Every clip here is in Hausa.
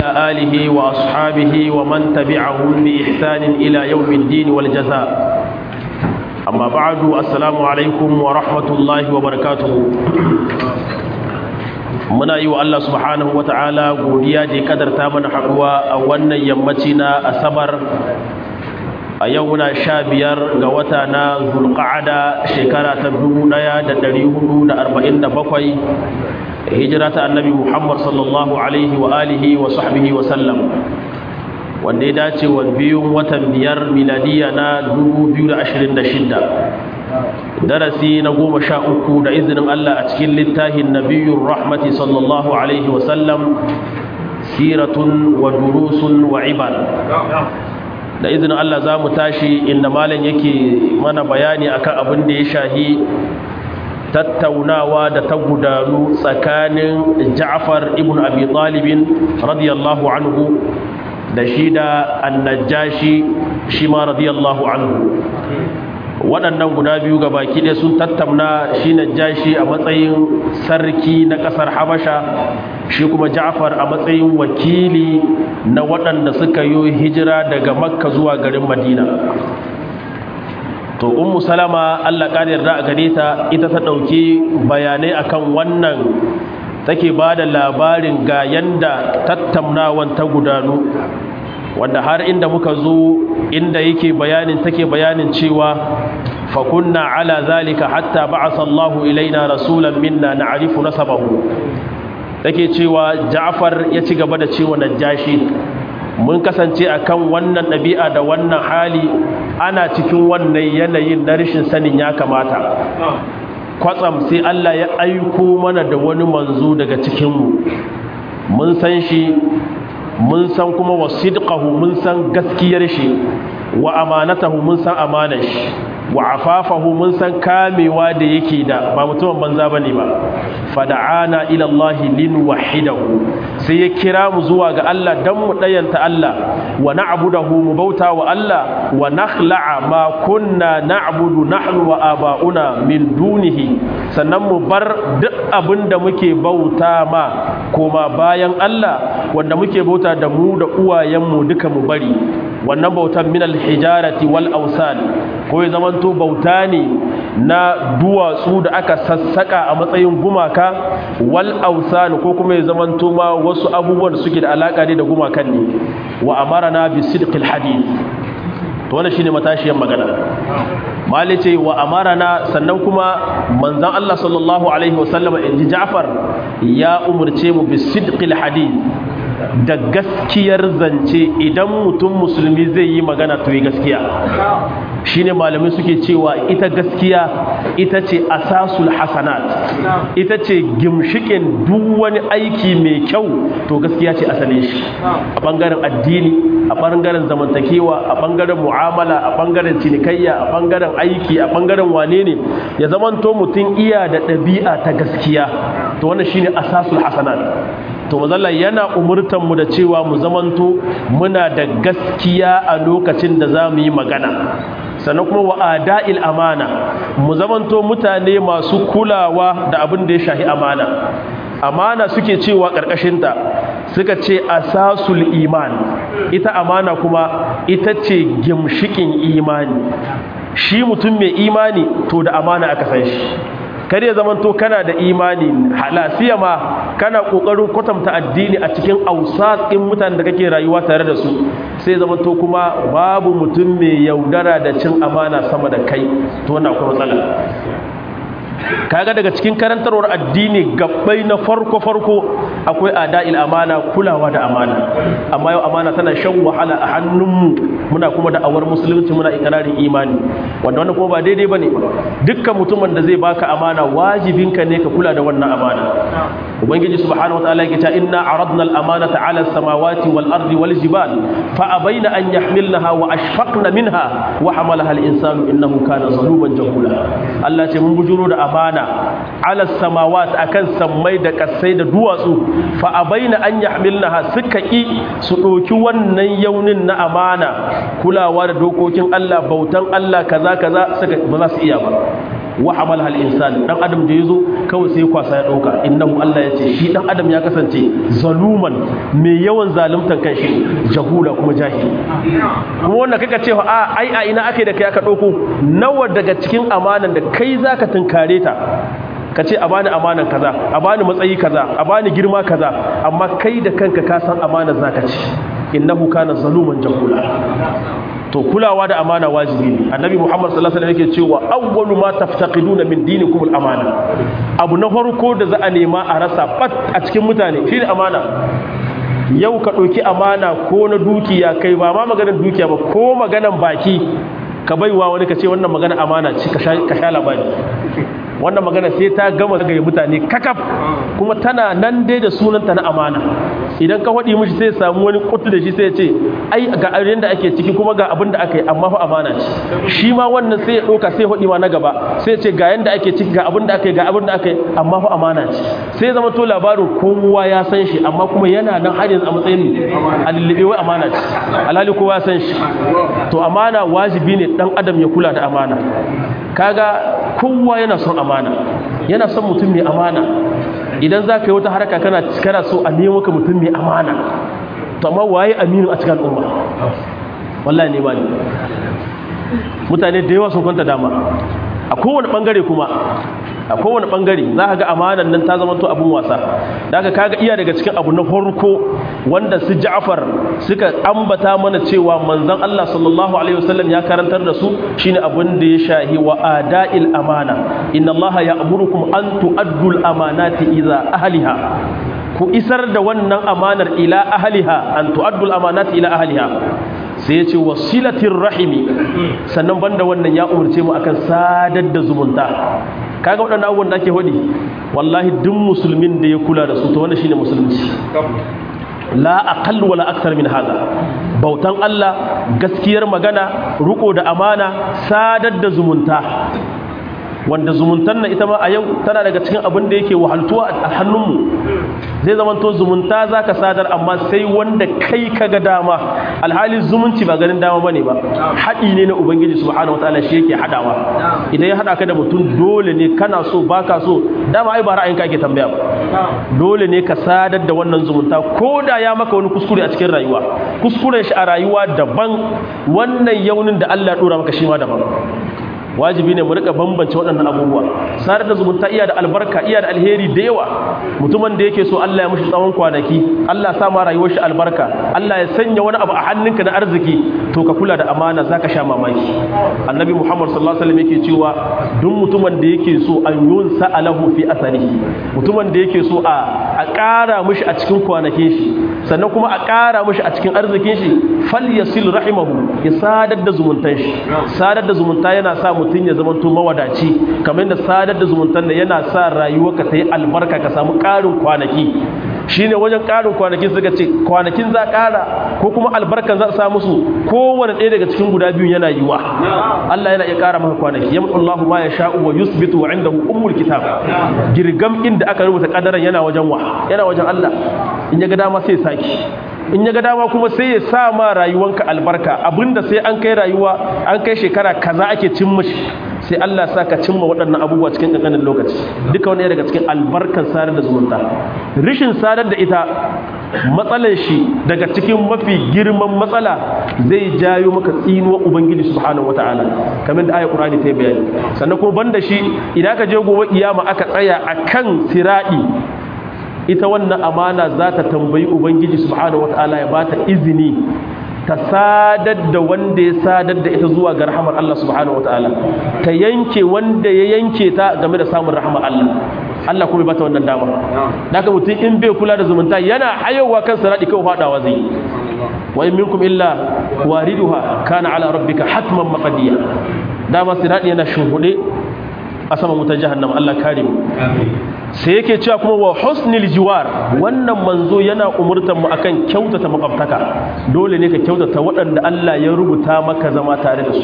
وعلى آله وأصحابه ومن تبعهم بإحسان إلى يوم الدين والجزاء أما بعد السلام عليكم ورحمة الله وبركاته muna yi wa Allah subhanahu wa ta'ala godiya da ya kadarta mana haɗuwa a wannan yammaci na asabar a yau muna sha biyar ga wata na zulƙa'ada shekara ta dubu ɗaya da ɗari hudu da arba'in da bakwai hijira ta annabi muhammad sallallahu alaihi wa alihi wa sahbihi wa sallam wanda ya dace wa biyun watan biyar miladiya na dubu biyu da ashirin da shidda darasi na goma sha uku da izinin Allah a cikin littafin nabiyun rahmati sallallahu alaihi wasallam siratun wa durusun wa ibar da izinin Allah za mu tashi inda malam yake mana bayani akan abin da ya shahi tattaunawa da ta gudanu tsakanin ja'far ibn abi talibin radiyallahu anhu da shi da annajashi shi ma radiyallahu anhu waɗannan guda biyu ga baki ɗaya sun tattauna shi na jashi a matsayin sarki na ƙasar habasha shi kuma ja'far a matsayin wakili na waɗanda suka yi hijira daga makka zuwa garin madina to ummu salama allah ƙari yarda a gare ta ita ta ɗauki bayanai akan wannan take ba da labarin ga yanda tattaunawan ta gudanu wanda har inda muka zo inda yake bayanin take bayanin cewa fa kunna ala zalika hatta ba'atha Allahu ilaina rasulan minna na'rifu nasabahu take cewa Ja'far ya ci gaba da cewa Najashi mun kasance akan wannan ɗabi'a da wannan hali ana cikin wannan yanayin na rashin sanin ya kamata kwatsam sai Allah ya aiko mana da wani manzo daga cikinmu mun san shi mun san kuma wa sidqahu mun san gaskiyar shi wa amanatahu mun san amanar shi wa afafahu mun san kamewa da yake da ba mutumin banza bane ba fada'ana ila Allah lin wahidahu sai ya kira mu zuwa ga Allah dan mu dayanta Allah wa na'budahu mu bauta wa Allah wa nakhla'a ma kunna na'budu nahnu wa aba'una min dunihi sannan mu bar duk abinda muke bauta ma koma bayan Allah wanda muke bauta da mu da uwayenmu duka mu bari wannan bautan min alhijarati wal awsan ko ya zamanto bauta ne na duwatsu da aka sassaka a matsayin gumaka wal awsan ko kuma ya zamanto ma wasu abubuwan suke da alaka ne da gumakan ne wa amarna bi sidqil hadith to wannan shine matashiyan magana mali ce wa amarana sannan kuma manzon Allah sallallahu alaihi wasallam inji Ja'far ya umurce mu bi sidqil hadith da gaskiyar zance idan mutum musulmi zai yi magana to yi gaskiya shine malamai suke cewa ita gaskiya ita ce asasul hasanat ita ce gimshikin duk wani aiki mai kyau to gaskiya ce asalin shi a bangaren addini a bangaren zamantakewa a bangaren mu'amala a bangaren cinikayya a bangaren aiki a bangaren wane ne ya zamanto mutum iya da ɗabi'a ta gaskiya to wannan shine asasul hasanat to mazalla yana umurtan mu da cewa mu zamanto muna da gaskiya a lokacin da za mu yi magana sannan kuma wa ada'il amana mu zamanto mutane masu kulawa da abin da ya shahi amana amana suke cewa ƙarƙashinta suka ce asasul iman ita amana kuma ita ce gimshikin imani shi mutum mai imani to da amana aka san shi kare zamanto kana da imani halasiya ma kana kokarin kwatanta addini a cikin ausatsin mutanen da kake rayuwa tare da su sai zamanto kuma babu mutum mai yaudara da cin amana sama da kai to wannan akwai matsala kaga daga cikin karantarwar addini gabbai na farko farko akwai ada'il amana kulawa da amana amma yau amana tana shan wahala a hannunmu muna kuma da awar musulunci muna ikirarin imani wanda wannan kuma ba daidai bane dukkan mutumin da zai baka amana wajibinka ne ka kula da wannan amana ubangiji subhanahu wataala yake cewa inna aradna al-amanata 'ala as-samawati wal ardi wal jibal fa abaina an yahmilnaha wa ashfaqna minha wa hamalaha al-insanu innahu kana zaluman jahula Allah ce mun bujuro da amana 'ala as-samawat akan sammai da kasai da duwatsu fa abaina an yahmilnaha suka ki su doki wannan yaunin na amana kulawa da dokokin Allah bautan Allah kaza kaza suka ba za su iya ba wa hamalaha al-insan dan adam da yazo kawai sai kwasa ya dauka innahu Allah yace shi dan adam ya kasance zaluman mai yawan zaluntan kanshi jahula kuma jahili kuma wannan kaka cewa a ai a ina ake da kai aka dauko nawa daga cikin amanan da kai zaka tunkare ta ka ce a bani amanan kaza a bani matsayi kaza a bani girma kaza amma kai da kanka ka san amanar zaka ci innahu kana zaluman jahula to kulawa da amana wajibi ne annabi muhammad sallallahu alaihi wasallam yake cewa awwalu ma taftaqiduna min dinikum al-amana abu na farko da za a nema a rasa bat a cikin mutane shine amana yau ka ɗauki amana ko na dukiya kai ba ma maganar dukiya ba ko maganar baki ka baiwa wani ka ce wannan magana amana ce ka sha labari wannan magana sai ta gama ga mutane kakaf kuma tana nan dai da sunanta na amana idan ka faɗi mishi sai samu wani kutu da shi sai ya ce ai ga abin da ake ciki kuma ga abin da aka yi amma fa amana ce shi ma wannan sai ya ɗauka sai faɗi ma na gaba sai ya ce ga yanda ake ciki ga abin da aka yi ga abin da aka yi amma fa amana ce sai zama to labarin kowa ya san shi amma kuma yana nan har yanzu a matsayin a lullube wai amana ce alhali kowa ya san shi to amana wajibi ne dan adam ya kula da amana kaga kowa yana son amana yana son mutum mai amana idan za ka yi wata haraka kana kana so a nemo ka mutum mai amana to amma waye aminu a cikin al'umma wallahi ne ba ne mutane da yawa sun kwanta dama a kowane bangare kuma a kowane bangare za ka ga amanan nan ta zama to abun wasa da ka kaga iya daga cikin abu na farko wanda su Ja'far suka ambata mana cewa manzon Allah sallallahu alaihi wasallam ya karantar da su shine abun da ya shahi wa ada'il amana inna Allah ya'murukum an tu'addu al-amanati ila ahliha ku isar da wannan amanar ila ahliha an tu'addu al-amanati ila ahliha sai ya ce wasilatin rahimi sannan banda wannan ya umarce mu akan sadar da zumunta kaga waɗannan abubuwan da ake hudi wallahi duk musulmin da ya kula da su to wannan shine musulunci la aqall wala akthar min hada bautan Allah gaskiyar magana ruko da amana sadar da zumunta wanda zumuntan nan ita ma a yau tana daga cikin abin da yake wahaltuwa a hannunmu zai zama to zumunta za ka sadar amma sai wanda kai ka ga dama alhali zumunci ba ganin dama bane ba haɗi ne na ubangiji subhanahu wataala shi yake haɗawa idan ya haɗa ka da mutum dole ne kana so baka so dama ai ba ra'ayinka ake tambaya ba dole ne ka sadar da wannan zumunta ko da ya maka wani kuskure a cikin rayuwa kuskuren shi a rayuwa daban wannan yaunin da Allah ya dora maka shi ma daban wajibi ne mu rika bambance waɗannan abubuwa sadar da zumunta iya da albarka iya da alheri da yawa mutumin da yake so Allah ya mushi tsawon kwanaki Allah ya sa ma rayuwar shi albarka Allah ya sanya wani abu a hannunka na arziki to ka kula da amana zaka sha mamaki annabi Muhammad sallallahu alaihi wasallam yake cewa duk mutumin da yake so an yunsa alahu fi asarihi mutumin da yake so a a ƙara mishi a cikin kwanakin shi sannan kuma a ƙara mishi a cikin arzikin shi falyasil rahimahu ya sadar da zumuntan shi sadar da zumunta yana sa mutum ya zama to mawadaci kamar da sadar da zumuntan da yana sa rayuwarka ta yi albarka ka samu ƙarin kwanaki shine wajen ƙarin kwanaki suka ce kwanakin za ƙara ko kuma albarkan za a sa musu kowane ɗaya daga cikin guda biyu yana yiwa Allah yana iya ƙara maka kwanaki yamma Allahu ma yasha'u wa yusbitu wa indahu ummul kitab girgam inda aka rubuta kadaran yana wajen wa yana wajen Allah in ya ga dama sai saki in ya ga dama kuma sai ya sa ma rayuwanka albarka abinda sai an kai rayuwa an kai shekara kaza ake cin mishi sai Allah sa ka cimma waɗannan abubuwa cikin ƙanƙanin lokaci duka wani daga cikin albarkan sadar da zumunta rishin sadar da ita matsalar shi daga cikin mafi girman matsala zai jayo maka tsinuwar ubangiji subhanahu wataala kamar da ayat qur'ani ta bayani sannan kuma banda shi idan ka je gobe kiyama aka tsaya akan siradi ita wannan amana za ta tambayi ubangiji subhanahu wataala ya bata izini ta sadar da wanda ya sadar da ita zuwa ga rahamar Allah subhanahu wataala ta yanke wanda ya yanke ta game da samun rahamar Allah Allah kuma bata wannan dama daga mutum in bai kula da zumunta yana hayowa kan saradi kawai fadawa zai wa in minkum illa wariduha kana ala rabbika hatman maqdiya dama siradi yana shuhude a saman wutar jahannama Allah kare mu sai yake cewa kuma wa husnil jiwar wannan manzo yana umurtar mu akan kyautata makwabtaka dole ne ka kyautata waɗanda Allah ya rubuta maka zama tare da su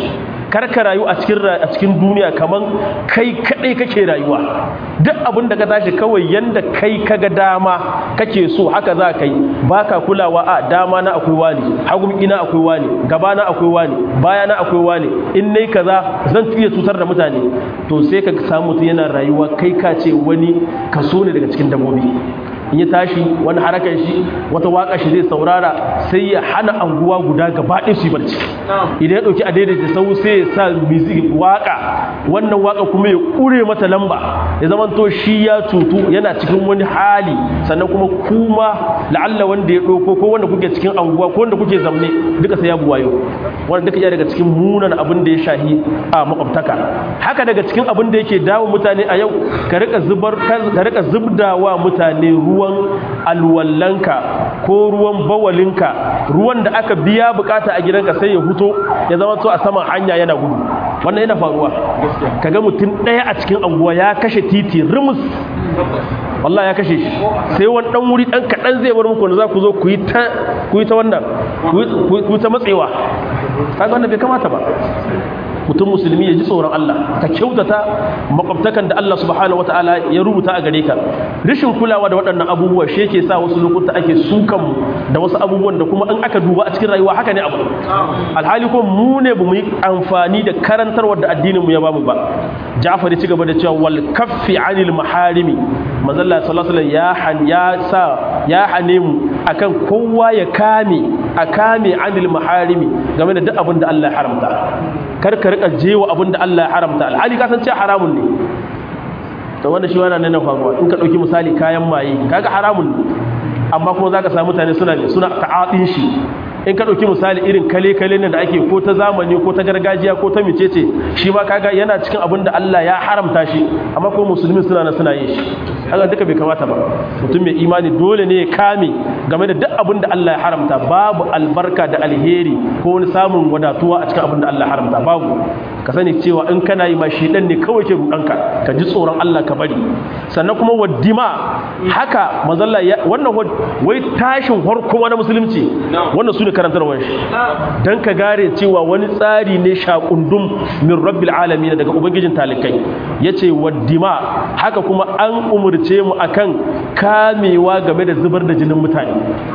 kar ka rayu a cikin a cikin duniya kaman kai kadai kake rayuwa duk abin da ka tashi kawai yanda kai kaga dama kake so haka za ka yi baka kulawa a dama na akwai wani hagun ina akwai wani gaba na akwai wani baya na akwai wani in nayi kaza zan iya cutar da mutane to sai ka samu mutum yana rayuwa kai ka ce wani kaso ne daga cikin dabbobi in ya tashi wani harakan shi wata waka shi zai saurara sai ya hana anguwa guda gaba ɗaya su yi barci idan ya ɗauki a daidaita sau sai ya sa music waka wannan waka kuma ya ƙure mata lamba ya zama to shi ya cutu yana cikin wani hali sannan kuma kuma la'alla wanda ya ɗauko ko wanda kuke cikin anguwa ko wanda kuke zamne duka sai ya buwayo wanda duka iya daga cikin munan abin da ya shahi a makwabtaka haka daga cikin abin da yake dawo mutane a yau ka rika zubar ka rika zubdawa mutane ruwa ruwan alwallanka ko ruwan bawalinka ruwan da aka biya bukata a gidanka sai ya huto ya zama to a saman hanya yana gudu wannan yana faruwa kaga mutum ɗaya a cikin anguwa ya kashe titi rimus wallahi ya kashe shi sai wani dan wuri dan kaɗan zai bar muku da za ku zo ku yi ta ku yi ta wannan ku yi ta matsewa kaga wannan bai kamata ba mutum musulmi ya ji tsoron Allah ka kyautata makwabtakan da Allah subhanahu wataala ya rubuta a gare ka rashin kulawa da waɗannan abubuwa shi yake sa wasu lokuta ake sukan da wasu abubuwan da kuma in aka duba a cikin rayuwa haka ne abu alhali ko mu ne bamu yi amfani da karantarwar da addinin mu ya bamu ba Ja'far ya ci gaba da cewa wal kaffi anil maharimi manzo Allah sallallahu alaihi ya han ya sa ya hane mu akan kowa ya kame a kame anil maharimi game da duk abin da Allah ya haramta kar ka rika jewa abin da Allah ya haramta alhali ka san cewa haramun ne to wanda shi wannan ne na faruwa in ka dauki misali kayan maye kaga haramun ne amma kuma zaka samu mutane suna suna ta'adin shi in ka ɗauki misali irin kale-kale ne da ake ko ta zamani ko ta gargajiya ko ta micece shi ma kaga yana cikin abin da Allah ya haramta shi amma ko musulmi suna na suna yin shi haka duka bai kamata ba mutum mai imani dole ne ya kame game da duk abin da Allah ya haramta babu albarka da alheri ko wani samun wadatuwa a cikin abin da Allah ya haramta babu ka sani cewa in kana yi ma shedan ne kawai ke rudanka ka ji tsoron Allah ka bari sannan kuma waddima haka mazalla wannan wai tashin farko wani musulunci wannan su ne karantarwar shi don ka gare cewa wani tsari ne shakundum min rabbil alamin daga ubangijin talikai yace waddima haka kuma an umurce mu akan kamewa game da zubar da jinin mutane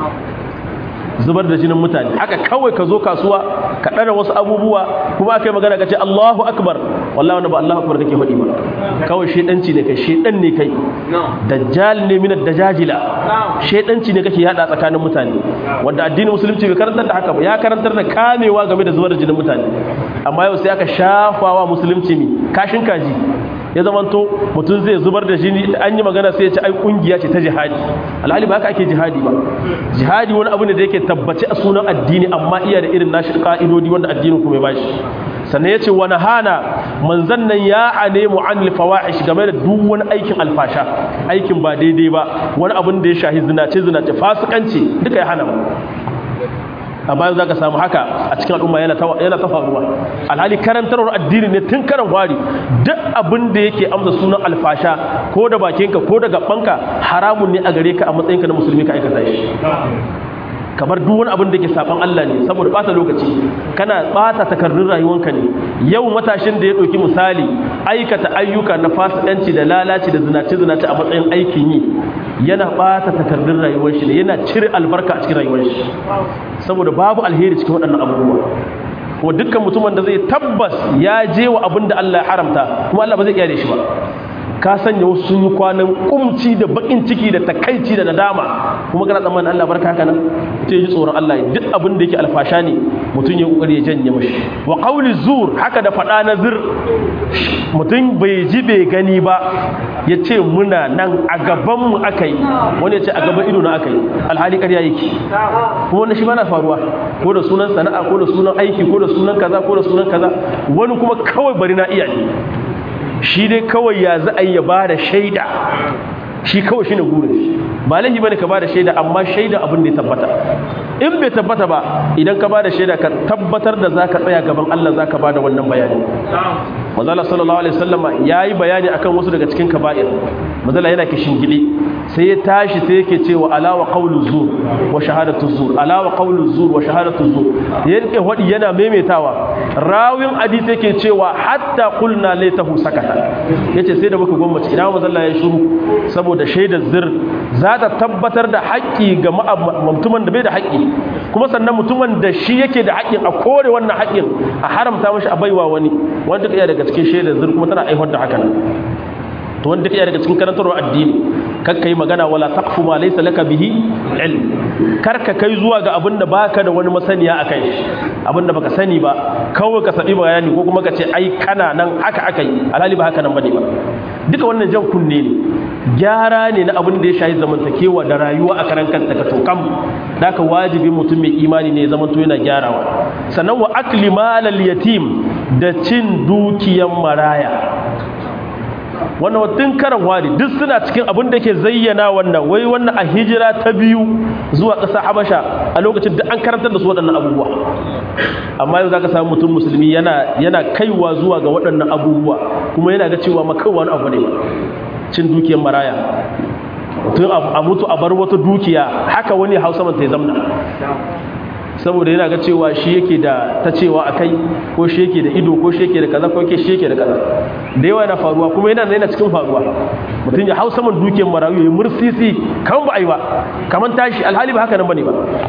zubar da jinin mutane haka kawai ka zo kasuwa ka ɗara wasu abubuwa kuma aka yi magana ka ce Allahu akbar wallahi wanda ba Allahu akbar kake faɗi ba kawai shedanci ne kai shedan ne kai dajjal ne min dajajila shedanci ne kake yada tsakanin mutane wanda addinin musulunci bai karantar da haka ba ya karantar da kamewa game da zubar da jinin mutane amma yau sai aka shafawa musulunci mi kashin kaji ya zamanto mutum zai zubar da jini an yi magana sai ya ce ai kungiya ce ta jihadi alhali ba haka ake jihadi ba jihadi wani abu ne da yake tabbace a sunan addini amma iya da irin nashi ka'idodi wanda addinin kuma ya bashi sannan ya ce wani hana manzan nan ya hane mu an fawahish game da duk wani aikin alfasha aikin ba daidai ba wani abin da ya shahi zinace zinace fasikanci duka ya hana mu a bayan za ka samu haka a cikin al'umma yana ta faruwa alhali karantarwar addini ne tun karan wari duk abin da yake amsa sunan alfasha ko da bakinka ko da gabanka haramun ne a gare ka a matsayinka na musulmi ka aikata shi kamar duk wani abin da ke saban Allah ne saboda bata lokaci kana bata takardun rayuwanka ne yau matashin da ya ɗauki misali aikata ayyuka na fasikanci da lalaci da zinace zinace a matsayin aikin yi yana bata takardun rayuwar shi ne yana cire albarka a cikin rayuwar shi saboda babu alheri cikin waɗannan abubuwa kuma dukkan mutumin da zai tabbas ya je wa abin da Allah ya haramta kuma Allah ba zai iya da shi ba ka sanya wasu sun yi kwanan kumci da bakin ciki da takaici da nadama kuma kana tsammanin Allah barka haka nan mutum ji tsoron Allah duk abin da yake alfasha ne mutum ya kokari ya janye mashi wa qawli zur haka da fada na zur mutum bai ji bai gani ba ya ce muna nan a gaban mu aka yi wani ya ce a gaban ido na aka yi alhali ƙarya yake kuma wannan shi ma na faruwa ko da sunan sana'a ko da sunan aiki ko da sunan kaza ko da sunan kaza wani kuma kawai bari na iya ne shi dai kawai ya za a yi ya ba da shaida shi kawai shi ne gurin shi ba laifi bane ka ba da shaida amma shaida abin da ya tabbata in bai tabbata ba idan ka ba da shaida ka tabbatar da za ka tsaya gaban Allah za ka ba da wannan bayani mazala sallallahu alaihi wasallama ya yi bayani akan wasu daga cikin kaba'ir mazala yana kishin gidi sai ya tashi sai yake cewa alawa qawlu zur wa shahadatu zur alawa qawlu zur wa shahadatu zur yake wadi yana maimaitawa rawin hadisi yake cewa hatta qulna laitahu sakata yace sai da muka gwammace ina manzo Allah ya shiru saboda shaidar zir za ta tabbatar da haƙƙi ga mutumin da bai da haƙƙi kuma sannan mutumin da shi yake da haƙƙin a kore wannan haƙƙin a haramta mashi a baiwa wani wanda ka iya daga cikin shaidar zir kuma tana aiwar da haka nan to wanda ka iya daga cikin karantarwar addini kar ka yi magana wala taqfu ma laysa laka bihi ilm kar ka kai zuwa ga abin da baka da wani masaniya akai abin da baka sani ba kawai ka sabi bayani ko kuma ka ce ai kana nan haka aka yi alhali ba haka nan bane ba duka wannan jan kunne ne gyara ne na abin da ya shahi zamantakewa da rayuwa a karan kanta ka tokam da ka wajibi mutum mai imani ne zaman to yana gyarawa sannan wa akli malal yatim da cin dukiyan maraya wannan watun karan wari duk suna cikin abin da ke zayyana wannan wai wannan a hijira ta biyu zuwa ƙasa habasha a lokacin da an karantar da su waɗannan abubuwa amma yau za ka samu mutum musulmi yana yana kaiwa zuwa ga waɗannan abubuwa kuma yana ga cewa makawa wani abu ne cin dukiyar maraya tun a mutu a bar wata dukiya haka wani hausa man ta zamna saboda yana ga cewa shi yake da ta cewa a kai ko shi yake da ido ko shi yake da kaza ko yake shi yake da kaza da yawa yana faruwa kuma yana yana cikin faruwa mutum ya hau saman dukiyar marayu ya mursisi kan ba a yi ba kamar tashi alhali ba haka nan bane ba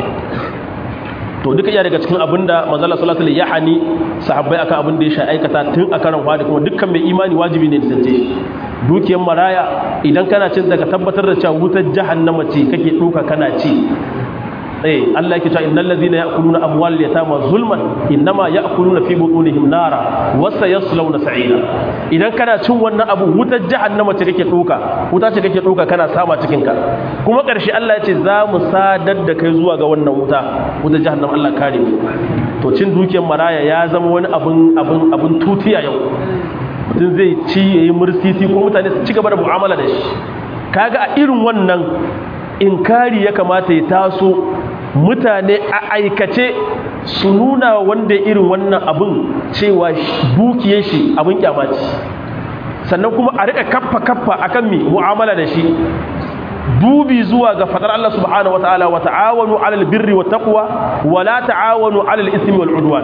to duka iya daga cikin abin da manzala sallallahu alaihi ya hani sahabbai akan abin da ya sha aikata tun a karan fadi kuma dukkan mai imani wajibi ne da dukiyar maraya idan kana cin daga tabbatar da cewa wutar jahannama ce kake duka kana ci eh Allah yake cewa innal ladhina ya'kuluna amwal yatama zulman inma ya'kuluna fi butunihim nara wa sayaslawna sa'ira idan kana cin wannan abu wutar jahannama ce kake doka wuta ce kake doka kana sama cikin ka kuma karshe Allah ya ce za mu sadar da kai zuwa ga wannan wuta wutar jahannama Allah kare mu to cin dukiyar maraya ya zama wani abun abun abun tutiya yau mutum zai ci yayi mursisi ko mutane su ci gaba da mu'amala da shi kaga a irin wannan inkari ya kamata ya taso mutane a aikace su nuna wanda irin wannan abin cewa dukiyar shi abin kyamaci sannan kuma a rika kaffa kaffa akan mi mu'amala da shi dubi zuwa ga fadar Allah subhanahu wataala wa ta'awanu 'alal birri wat taqwa wa la ta'awanu 'alal ismi wal 'udwan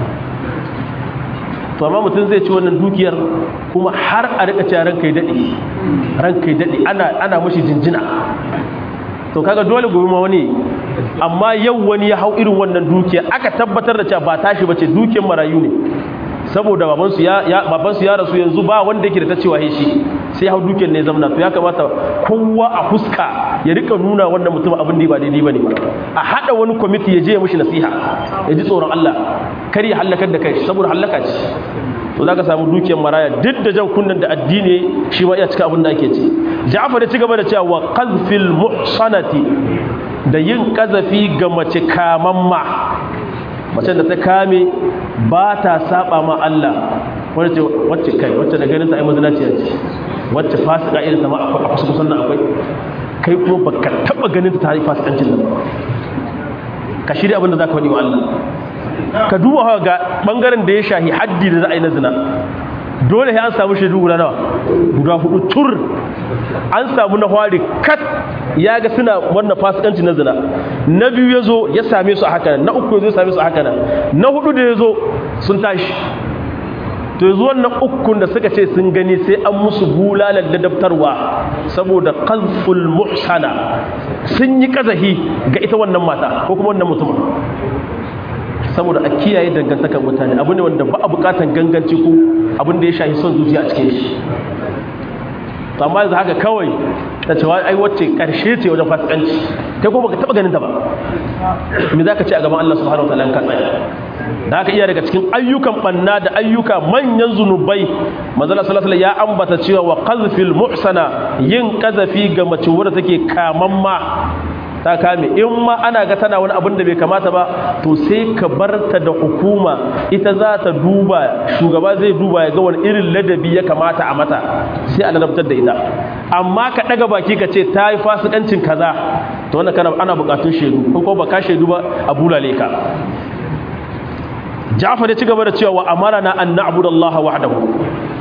to amma mutum zai ci wannan dukiyar kuma har a rika cewa ranka yi dade ranka yi dade ana ana mushi jinjina to kaga dole gobe ma wani amma yau wani ya hau irin wannan dukiya aka tabbatar da cewa ba tashi bace dukiyar marayu ne saboda babansu ya babansu ya rasu yanzu ba wanda yake da ta cewa shi sai ya hau dukiyar ne zamna to ya kamata kowa a fuska ya rika nuna wannan mutum abin da ba daidai bane a hada wani kwamiti ya je ya mishi nasiha ya ji tsoron Allah kar ya halakar da kai saboda halaka ce to zaka samu dukiyar maraya duk da jan kunnan da addini shi ma iya cika abin da ake ci Ja'far ya ci gaba da cewa wa qazfil muhsanati da yin kazafi ga mace kamamma mace da ta kame ba ta saba ma Allah wacce wacce kai wacce da ganin ta ai mazinaciya ce wacce fasika irin ta ma akwai a kusa kusan nan akwai kai kuma baka taba ganin ta yi fasikancin nan ka shirya abin da zaka faɗi wa Allah ka duba hawa ga bangaren da ya shahi haddi da za a yi na zina dole sai an samu shaidu guda nawa guda hudu tur an samu na hwari kat ya ga suna wannan fasikanci na zina na biyu ya zo ya same su a haka na uku ya zo ya same su a haka na hudu da ya zo sun tashi to yanzu wannan ukun da suka ce sun gani sai an musu bulalar ladabtarwa saboda qazful muhsana sun yi kazahi ga ita wannan mata ko kuma wannan mutumin saboda a kiyaye dangantakar mutane abu ne wanda ba a bukatan ganganci ko abin da ya shahi son zuciya a cikin shi to amma yanzu haka kawai ta cewa ai wacce karshe ce wajen fasikanci kai ko baka taba ganin ta ba me zaka ce a gaban Allah subhanahu wataala in ka tsaya da haka iya daga cikin ayyukan banna da ayyuka manyan zunubai manzala sallallahu alaihi ya ambata cewa wa qazfil muhsana yin kazafi ga mace wadda take kamamma ta kame in ma ana ga tana wani abin da bai kamata ba to sai ka barta da hukuma ita za ta duba shugaba zai duba ya ga wani irin ladabi ya kamata a mata sai a ladabtar da ita amma ka daga baki ka ce ta yi fasikancin kaza to wannan kana ana bukatun shaidu ko ba ka shaidu ba a bulale ka Ja'far ya ci gaba da cewa wa amarana an na'budu Allah wahdahu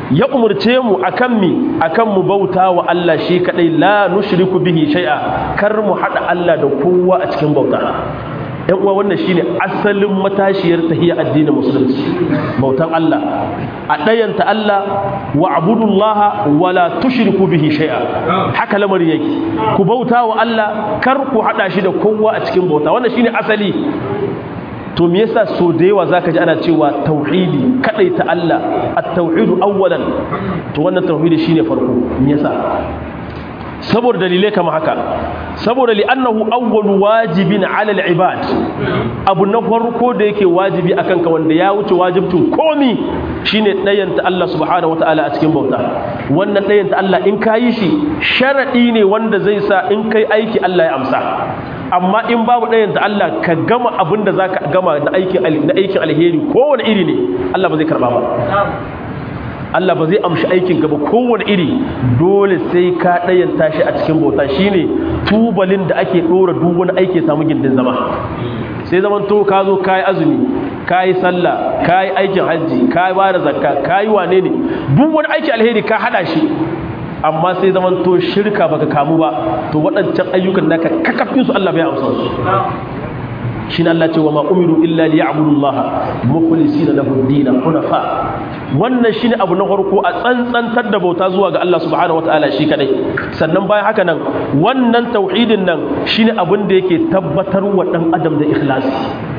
ya umurce mu akan mi akan mu bauta wa Allah shi kadai la nushriku bihi shay'a kar mu hada Allah da kowa a cikin bauta yan uwa wannan shine asalin matashiyar tahiyya addinin musulunci bautan Allah a ɗayanta Allah wa abudullaha wala tushriku bihi shay'a haka lamarin yake ku bauta wa Allah kar ku hada shi da kowa a cikin bauta wannan shine asali to me yasa so da yawa zaka ji ana cewa tauhidi ta Allah at-tauhidu awwalan to wannan tauhidi shine farko me yasa saboda dalilai kama haka saboda li'annahu awwalu wajibin 'ala al-ibad abu na farko da yake wajibi akan ka wanda ya wuce wajibcin komi shine dayanta Allah subhanahu wataala a cikin bauta wannan dayanta Allah in kayi shi sharadi ne wanda zai sa in kai aiki Allah ya amsa amma in babu dayanta Allah ka gama abin da zaka gama na aikin na aikin alheri kowane iri ne Allah ba zai karba ba Allah ba zai amshi aikin ka ba kowane iri dole sai ka ɗayanta shi a cikin bauta shine tubalin da ake ɗora duk wani aiki samu gindin zama sai zaman to ka zo kayi azumi kayi sallah kayi aikin hajji kayi ba da zakka kayi wane ne duk wani aiki alheri ka hada shi amma sai zaman to shirka baka kamu ba to waɗancan ayyukan naka kakafin su Allah bai amsa su shi Allah ce wa ma umiru illa liya'budu Allah mukhlisina lahu ad-din hunafa wannan shine abu na farko a tsantsantar da bauta zuwa ga Allah subhanahu wataala shi kadai sannan bayan haka nan wannan tauhidin nan shine abin da yake tabbatar wa dan adam da ikhlasi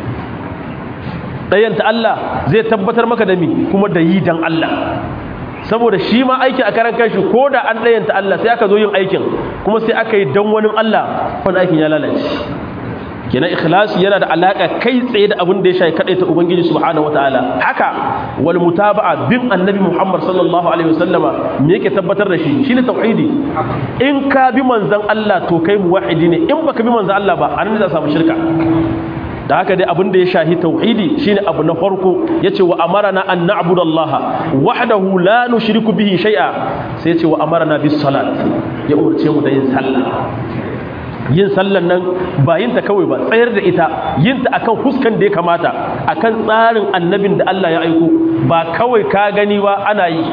dayanta Allah zai tabbatar maka da mi kuma da yi dan Allah saboda shi ma aiki a karan kanshi ko da an dayanta Allah sai aka zo yin aikin kuma sai aka yi dan wani Allah wannan aikin ya lalace kenan ikhlasi yana da alaka kai tsaye da abin da ya shafi kadai ta ubangiji subhanahu wataala haka wal mutaba'a bin annabi muhammad sallallahu alaihi wasallama me yake tabbatar da shi shine tauhidi in ka bi manzon Allah to kai muwahhidi ne in baka bi manzon Allah ba anan za samu shirka da haka dai abin da ya shahi tauhidi shine abu na farko yace wa amarana an na'budallaha wahdahu la nushriku bihi shay'a sai yace wa amarana bis salat ya umurce mu da yin sallah yin sallan nan ba yin ta kawai ba tsayar da ita yin ta akan huskan da ya kamata akan tsarin annabin da Allah ya aiko ba kawai ka gani ba ana yi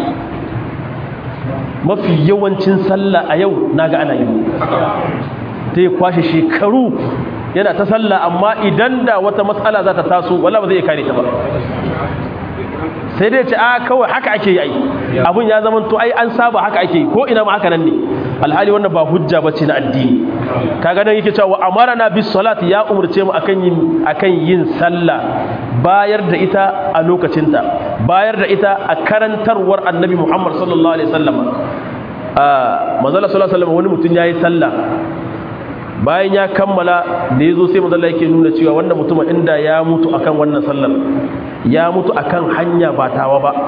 mafi yawancin sallah a yau naga ana yi ta yi kwashe shekaru yana ta sallah amma idan da wata matsala za ta taso wala ba zai kare ta ba sai dai ce a kawai haka ake yi abun ya zama to ai an saba haka ake yi ko ina ma haka nan ne alhali wannan ba hujja bace na addini kaga nan yake cewa amarana bis salat ya umurce mu akan yin akan yin sallah bayar da ita a lokacinta bayar da ita a karantarwar annabi Muhammad sallallahu alaihi wasallam ah manzo sallallahu alaihi wasallam wani mutum yayi sallah bayan ya kammala da yazo sai manzo yake nuna cewa wannan mutumin inda ya mutu akan wannan sallar ya mutu akan hanya ba tawa ba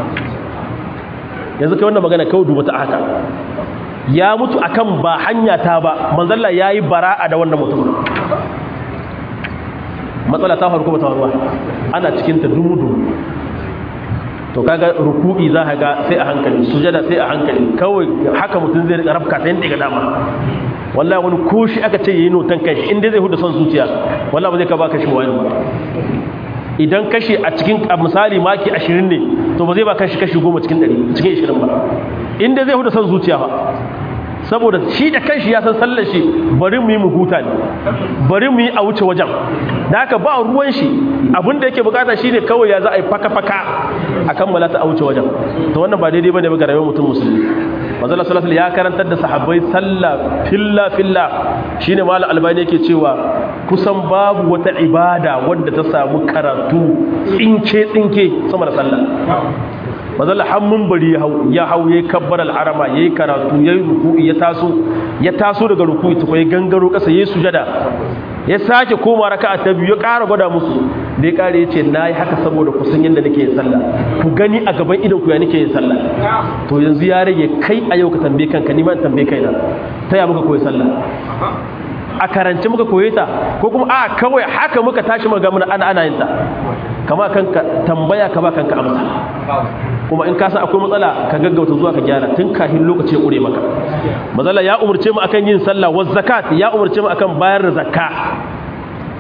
yanzu kai wannan magana kawai duba ta haka ya mutu akan ba hanya ta ba manzalla yayi bara'a da wannan mutum matsala ta faru kuma ta faruwa ana cikin ta dumu to kaga ruku'i za ka ga sai a hankali sujada sai a hankali kawai haka mutum zai rika rafka ta yanda ga dama wallahi wani ko shi aka ce yayi notan kai in dai zai huda son zuciya wallahi ba zai ka baka shi wani ba idan kashi a cikin misali maki 20 ne to ba zai ba kashi kashi 10 cikin 100 cikin 20 ba inda zai huda son zuciya ba saboda shi da kanshi ya san sallar shi bari mu yi mu huta ne bari mu yi a wuce wajen da haka ba ruwan shi abinda yake bukata shine kawai ya za a yi faka-faka a kammala ta a wuce wajen to wannan ba daidai bane ba ga rayuwar mutum musulmi manzala sallallahu ya karantar da sahabbai sallah filla filla shine malam albani yake cewa kusan babu wata ibada wadda ta samu karatu tsinke tsinke sama da sallah mazalla hannun bari ya hau ya hau yayi kabbar al'arama yayi karatu yayi ruku'i ya taso ya taso daga ruku'i ta kai gangaro kasa yayi sujada ya sake koma raka'a ta biyu ya ƙara gwada musu da ya ƙare yace nayi haka saboda ku san yanda nake yin sallah ku gani a gaban idan ku ya nake yin sallah to yanzu ya rage kai a yau ka tambaye kanka ni ma in tambaye kaina ta ya muka koyi sallah a karance muka koye ta ko kuma a kawai haka muka tashi muka ga mun ana ana yin ta kama kanka tambaya ka ba kanka amsa kuma in ka san akwai matsala ka gaggauta zuwa ka gyara tun kafin lokaci ya kure maka matsala ya umurce mu akan yin sallah wa zakat ya umurce mu akan bayar da zakka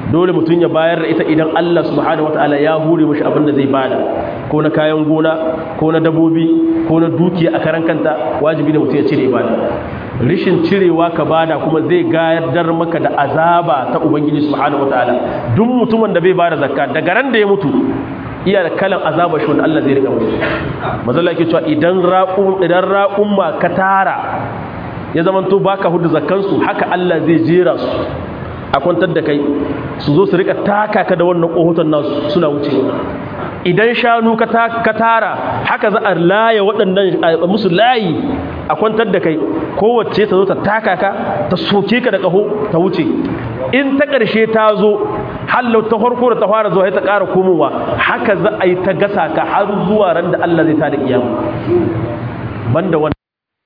dole mutum ya bayar da ita idan Allah subhanahu wataala ya hure mishi abin da zai bada ko na kayan gona ko na dabobi ko na dukiya a karan kanta wajibi ne mutum ya cire ibada rishin cirewa ka bada kuma zai gayar maka da azaba ta ubangiji subhanahu wataala duk mutumin da bai bada zakka daga ran da ya mutu iya da kalan azaba shi wanda Allah zai rika mutu mazalla yake cewa idan raqum idan raqumma ka tara ya zamanto baka hudu zakkan su haka Allah zai jera su a kwantar da kai su zo su rika taka ka da wannan kohoton nasu suna wuce idan shanu ka tara haka za a laye waɗannan musu layi a kwantar da kai kowace ta zo ta taka ka ta soke ka da ƙaho ta wuce in ta ƙarshe ta zo hallau ta farko da ta fara zuwa ta ƙara komowa haka za a yi ta gasa ka har zuwa ran da Allah zai ta da kiyama banda wannan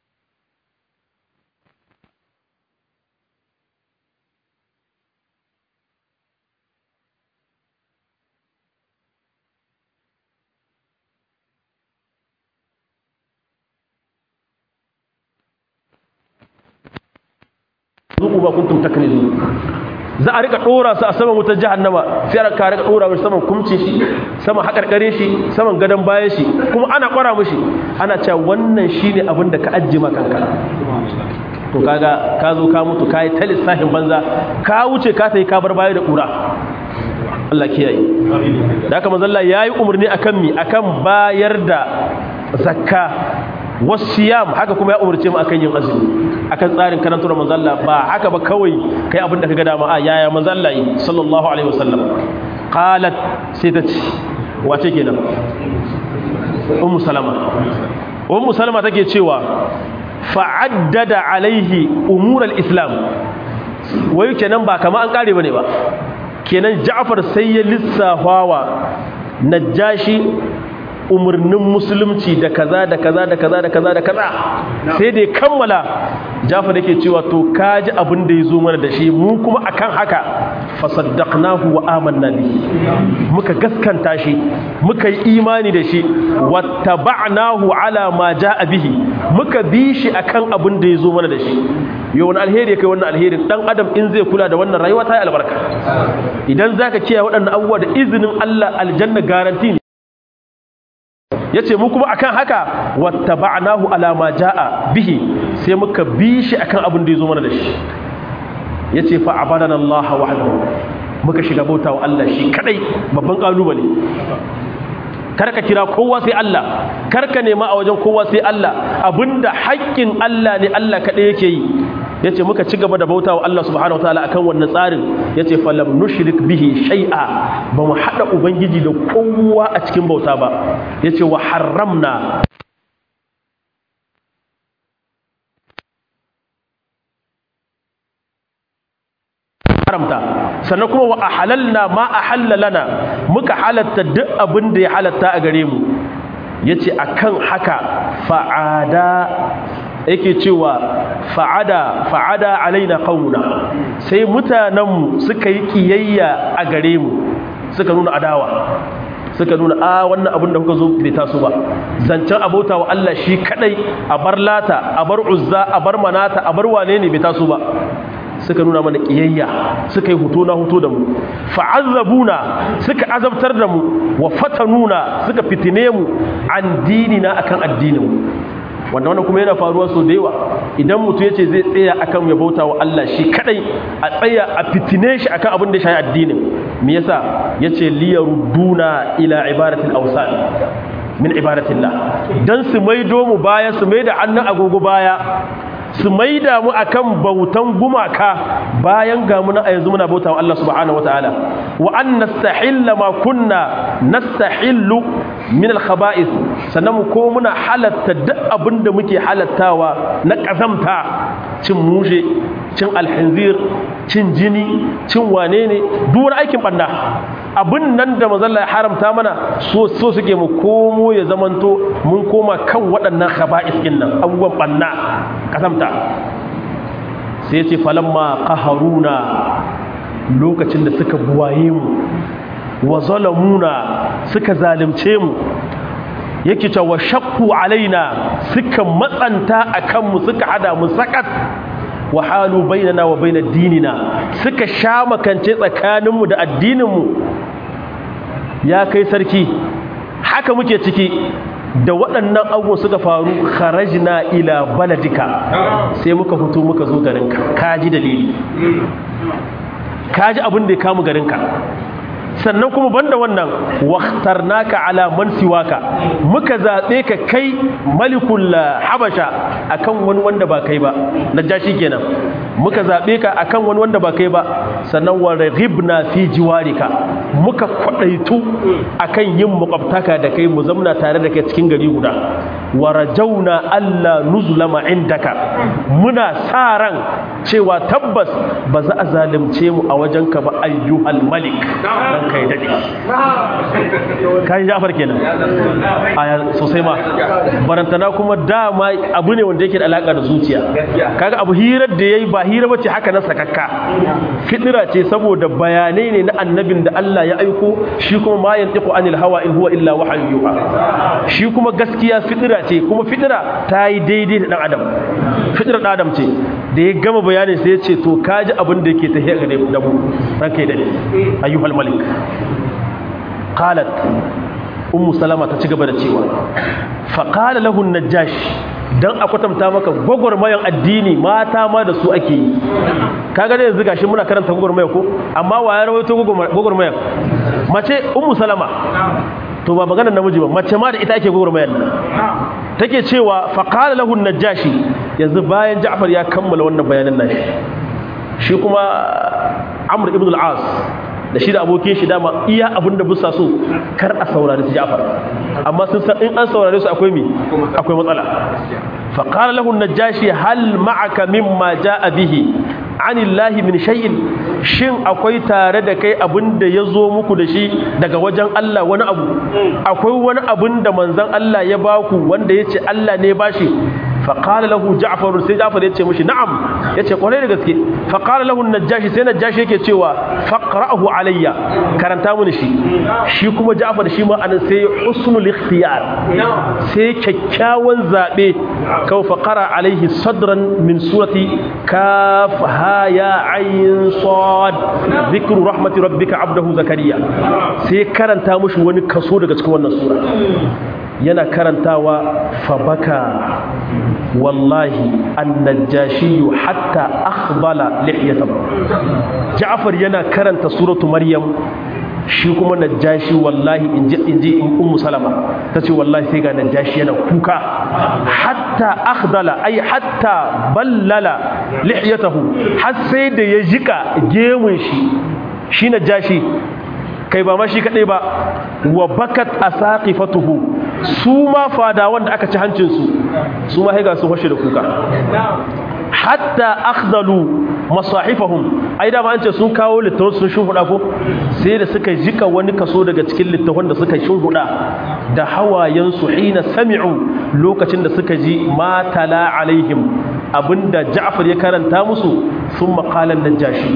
zuku ba kuntum taknizu za a rika dora su a saman wutar jahannama sai a ka rika dora mishi saman kumce shi saman hakarkare shi saman gadon bayan shi kuma ana kwara mishi ana cewa wannan shine abin da ka ajje maka kanka to kaga ka zo ka mutu kai ta lissafin banza ka wuce ka tayi ka bar baya da kura Allah kiyaye da haka manzo Allah yayi umarni akan mi akan bayar da zakka wasiyam haka kuma ya umarce mu akan yin azumi akan tsarin karantar manzo Allah ba haka ba kawai kai abin da kaga dama a yaya manzo Allah yi sallallahu alaihi wasallam qalat sai ta ce wace kenan ummu salama ummu salama take cewa fa'addada alaihi umur al-islam wai kenan ba kama an kare bane ba kenan Ja'far sai ya lissafawa najashi umarnin musulunci da kaza da kaza da kaza da kaza da kaza sai da ya kammala jafar yake cewa to kaji abin da ya zo mana da shi mu kuma akan haka fasaddaqnahu wa amanna bihi muka gaskanta shi muka yi imani da shi wattaba'nahu ala ma jaa bihi muka bi shi akan abin da ya zo mana da shi yau wani alheri kai wannan alherin dan adam in zai kula da wannan rayuwa ta yi albarka idan zaka kiyaye waɗannan abubuwa da izinin Allah aljanna garanti ya ce mu kuma akan haka wattaba'nahu ala ma jaa bihi sai muka bi shi akan abin da ya zo mana da shi ya ce fa abadana Allah wahdahu muka shiga bauta wa Allah shi kadai babban kalubale karka kira kowa sai Allah karka nema a wajen kowa sai Allah abinda haƙƙin Allah ne Allah kadai yake yi yace muka ci gaba da bauta wa Allah subhanahu wataala akan wannan tsarin yace falam nushrik bihi shay'a ba mu hada ubangiji da kowa a cikin bauta ba yace wa harramna haramta sannan kuma wa ahalalna ma ahalla lana muka halatta duk abin da ya halatta a gare mu yace akan haka fa'ada yake cewa fa'ada fa'ada alaina qauna sai mutanenmu suka yi kiyayya a gare mu suka nuna adawa suka nuna a wannan abin da kuka zo bai taso ba zancen abota wa Allah shi kadai a bar lata a bar uzza a bar manata a bar wane ne bai taso ba suka nuna mana kiyayya suka yi hutu na hutu da mu fa'azzabuna suka azabtar da mu wa fatanuna suka fitine mu an dinina akan addinin mu wanda wannan kuma yana faruwa so da yawa idan mutum yace zai tsaya akan ya bauta wa Allah shi kadai a tsaya a fitine shi akan abin da shi addinin me yasa yace liyarudduna ila ibadatil awsan min ibadatillah dan su maido mu baya su maida hannun agogo baya su maida mu akan bautan gumaka bayan ga mu na yanzu muna bautawa Allah subhanahu wataala wa an nastahilla ma kunna nastahillu min al-khaba'ith sannan mu ko muna halatta duk abinda muke halattawa na kazamta cin mushe cin alhinzir cin jini cin wane ne duk wani aikin banna abin nan da mazalla ya haramta mana so so suke mu komo ya zamanto mun koma kan waɗannan khaba'is din nan abubuwan banna kazamta sai ya ce falamma qaharuna lokacin da suka buwaye mu wa zalamuna suka zalunce mu yake cewa wa shakku alaina suka matsanta akan mu suka hada mu sakat wa halu bainana wa bainad dinina suka sha makance tsakaninmu da addininmu ya kai sarki haka muke ciki da waɗannan abubuwan suka faru kharajna ila baladika sai muka fito muka zo garinka kaji dalili kaji abin da ya kamu garinka sannan kuma banda wannan waqtarnaka ala man siwaka muka zabe ka kai malikul habasha akan wani wanda ba kai ba najashi kenan muka zabe ka akan wani wanda ba kai ba sannan wa raghibna fi jiwarika muka kwadaitu akan yin makwabtaka da kai mu zamna tare da kai cikin gari guda wa rajauna alla nuzlama indaka muna sa ran cewa tabbas ba za a zalunce mu a wajenka ba ayyuhal malik dan kai dade kai Jafar kenan aya sosai ma barantana kuma dama abu ne wanda yake da alaka da zuciya kaga abu hirar da yayi ba hira bace haka na sakakka fitira ce saboda bayanai ne na annabin da Allah ya aiko shi kuma ma yantiqu anil hawa in huwa illa wahyu yuha shi kuma gaskiya fitira ce kuma fitira ta yi daidai da dan adam fitira dan adam ce da ya gama bayanin sai ya ce to kaji abin da yake tafiya ga da mu ranka da ayyuhal malik qalat ummu salama ta ci gaba da cewa fa qala lahu najash dan a kwatanta maka gwagwarmayan addini mata ma da su ake yi kaga da yanzu gashi muna karanta gwagwarmaya ko amma wa ya rawaito gwagwarmayan mace ummu salama to ba maganar namiji ba mace ma da ita ake gwagwarmayar nan take cewa fa qala lahu najashi yanzu bayan ja'far ya kammala wannan bayanan nashi shi kuma amr ibn al-as da shi da abokin shi dama iya abin da busa so kar a saurari su Ja'far amma sun san in an saurare su akwai mi akwai matsala fa qala lahu najashi hal ma'aka mimma jaa bihi anillahi min shay'in shin akwai tare da kai abin da ya zo muku da shi daga wajen Allah wani abu akwai wani abin da manzon Allah ya baku wanda yace Allah ne bashi فقال له جعفر sai Ja'far yace mishi na'am yace kwarai da gaske faqala lahu najashi sai najashi yake cewa faqra'ahu alayya karanta mun shi shi kuma Ja'far shi ma anan sai husnul ikhtiyar sai kyakkyawan zabe kaw faqara alayhi sadran min surati kaf ha ya ayn sad dhikru rahmati rabbika abdahu zakariya sai karanta mushi wani kaso daga cikin wannan sura yana karantawa fabaka wallahi annajashiyu hatta akhbala lihiyatahu Ja'far yana karanta suratu Maryam shi kuma najashi wallahi inji inji in ummu salama tace wallahi sai ga najashi yana kuka hatta akhdala ay hatta ballala lihiyatahu har sai da ya jika gemun shi shi najashi kai ba ma shi kadai ba wa bakat asaqifatuhu su ma fada wanda aka ci hancin su su ma haiga su hoshe da kuka hatta akhdalu masahifahum ai da ma an ce sun kawo littafin sun shuhuda ko sai da suka jika wani kaso daga cikin littafin da suka shuhuda da hawayen su hina sami'u lokacin da suka ji ma tala alaihim abinda Ja'far ya karanta musu sun maqalan najashi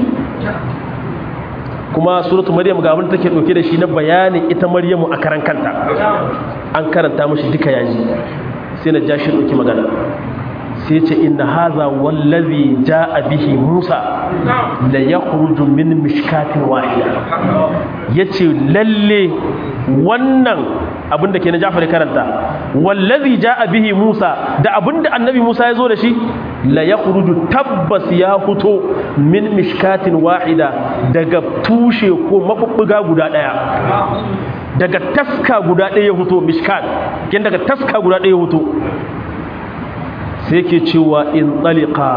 kuma suratu maryam ga abin take dauke da shi na bayanin ita maryamu a karan kanta an karanta mishi duka yaji sai na jashi dauki magana sai ce inna hadha wallazi jaa bihi musa la yakhruju min mishkatin wahida yace lalle wannan abin da ke na Jafar karanta wallazi jaa bihi Musa da abin da annabi Musa ya zo da shi la yakhruju tabbas ya fito min mishkatin wahida daga tushe ko mabubbuga guda daya daga taska guda daya ya fito mishkat kin daga taska guda daya ya fito sai ke cewa in taliqa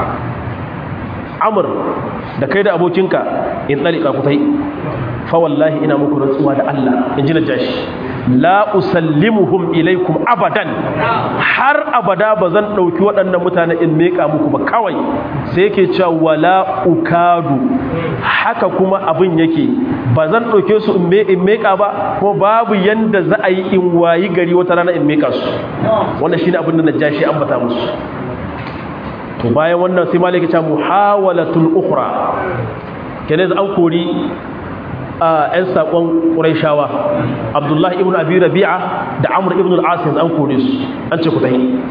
amr da kai da abokinka in taliqa ku tai fa wallahi ina muku rantsuwa da Allah in ji najashi la usallimuhum ilaikum abadan har abada ba zan ɗauki waɗannan mutane in meka muku ba kawai sai yake cewa wala ukadu haka kuma abin yake ba zan ɗauke su in meka ba kuma babu yanda za a yi in wayi gari wata rana in meka su wannan shine abin da najashi ambata musu to bayan wannan sai malaka ta muhawalatul ukhra kenan an kori a 'yan saƙon ƙuraishawa abdullahi ibn abi rabi'a da amur ibn al'asir an kore su an ce ku tahi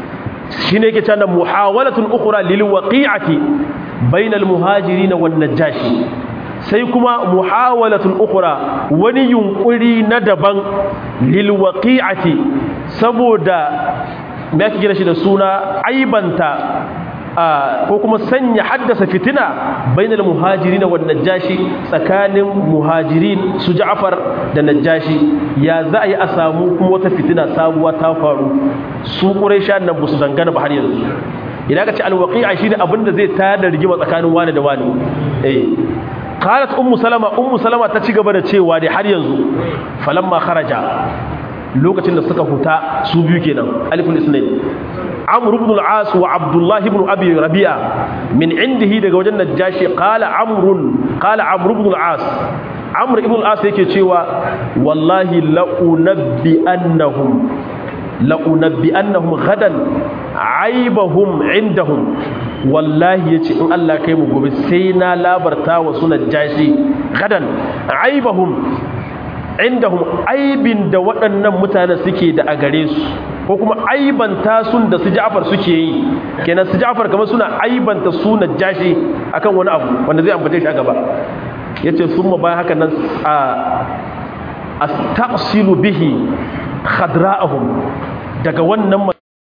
shine yake cewa muhawalatun ukhra lil waqi'ati bainal muhajirin wan najashi sai kuma muhawalatun ukhra wani yunkuri na daban lil waqi'ati saboda me yake gina shi da suna aibanta ko kuma sanya haddasa fitina bainal muhajirin wan najashi tsakanin muhajirin su Ja'far da najashi ya za a yi a samu kuma wata fitina sabuwa ta faru su quraisha nan ba su dangana ba har yanzu idan ka ce alwaqi'a shine abin da zai tayar da rigima tsakanin wani da wani eh qalat ummu salama ummu salama ta ci gaba da cewa dai har yanzu falamma kharaja lokacin da suka huta su biyu kenan aliful isnain amr ibn al-as wa abdullah ibn abi rabi'a min indihi daga wajen najashi qala amr qala amr ibn al-as amr ibn al-as yake cewa wallahi la unabbi annahum la unabbi annahum ghadan aibahum indahum wallahi yace in Allah kai mu gobe sai na labarta wa sunan jashi gadan aibahum indahum aibin da waɗannan mutane suke da a gare su ko kuma aibanta sun da su Ja'far suke yi kenan su Ja'far kamar suna aibanta su Najashi akan wani abu wanda zai ambace shi a gaba yace summa bayan haka nan a astasilu bihi khadra'ahum daga wannan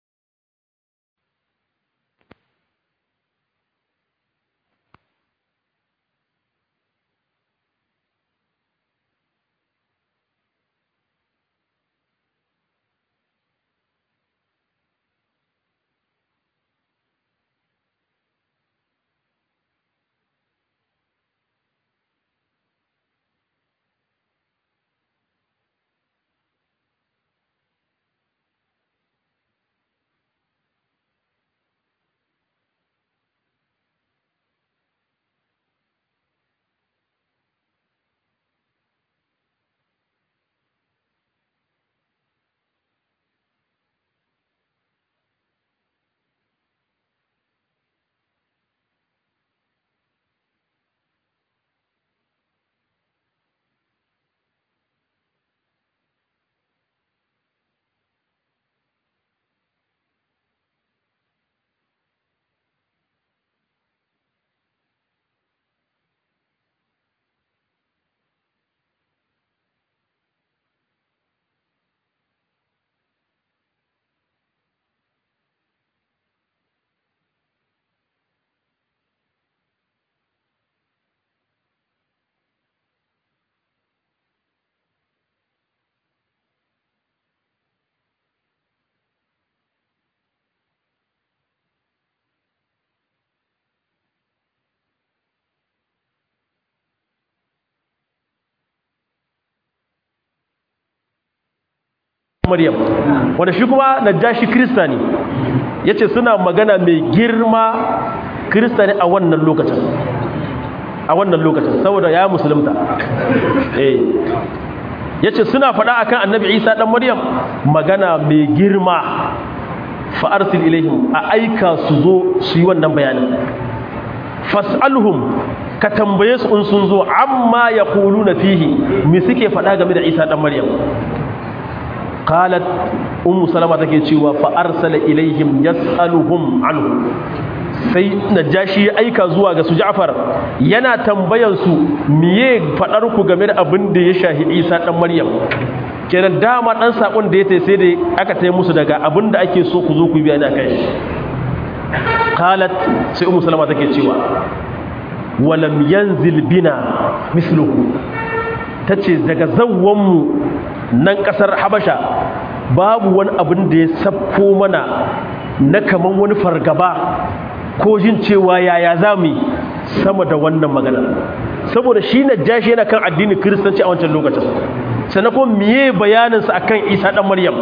Maryam wanda shi kuma Najashi Kirista ne yace suna magana mai girma Kirista ne a wannan lokacin a wannan lokacin saboda ya musulunta eh yace suna faɗa akan Annabi Isa dan Maryam magana mai girma fa arsil ilaihim a aika su zo su yi wannan bayanin fas'alhum ka tambaye su in sun zo amma yaquluna fihi me suke faɗa game da Isa dan Maryam qalat ummu salama take cewa fa arsala ilaihim yasaluhum anhu sai najashi ya aika zuwa ga su Ja'far yana tambayan su miye fadar ku game da abin da ya shahi Isa dan Maryam kenan dama dan sakon da ya tai sai da aka tai musu daga abin da ake so ku zo ku biya ni akai qalat sai ummu salama take cewa walam yanzil bina misluhu tace daga zawwan mu nan kasar habasha babu wani abin da ya sabko mana na kaman wani fargaba ko jin cewa yaya za mu sama da wannan magana saboda shi na jashi yana kan addinin kiristanci a wancan lokacin sannan kuma miye bayaninsa akan isa dan maryam